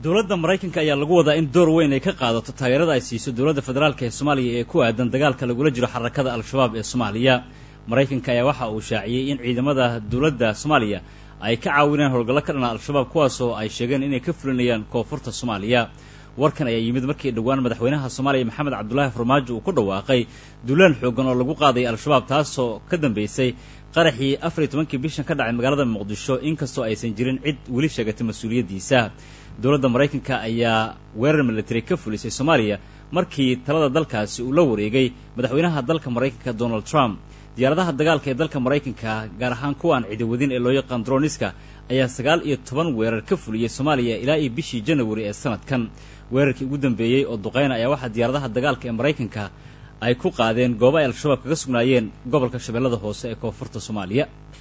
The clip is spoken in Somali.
dowladda maraykanka ayaa lagu wadaa in door weyn ay ka qaadato taageerada ay siiso dowladda federaalk ee soomaaliya ee ku aadan dagaalka lagula jiro xarakada al-shabaab ee soomaaliya maraykanka ayaa waxa uu shaaciyey in ciidamada dowladda soomaaliya ay ka caawineen howlgallo ka dhana al-shabaab kuwaasoo ay sheegeen inay ka fulinayaan koonfurta soomaaliya warkan ayaa yimid markii dhowaan madaxweynaha soomaaliya maxamed cabdulaahi farmaajo uu ku dhawaaqay duulaan xoogan oo lagu qaaday al-shabaab taasoo ka dambeysay qaraxii afar iyo tobankii bishan ka dhacay magaalada muqdisho inkastoo aysan jirin cid weli sheegatay mas-uuliyaddiisa dowladda maraykanka ayaa weerar military ka fulisay soomaaliya markii talada dalkaasi uu la wareegay madaxweynaha dalka maraykanka donald trump diyaaradaha dagaalka ee dalka maraykanka gaar ahaan kuwa aan ciidawadin ee loo yaqaan droniska ayaa sagaal iyo toban weerar ka fuliyey soomaaliya ilaa iyo bishii janawari ee sanadkan weerarkii ugu dambeeyey oo duqeyna ayaa waxaa diyaaradaha dagaalka ee maraykanka ay ku qaadeen goobo ay al-shabaab kaga sugnaayeen gobolka shabeellada hoose ee koonfurta soomaaliya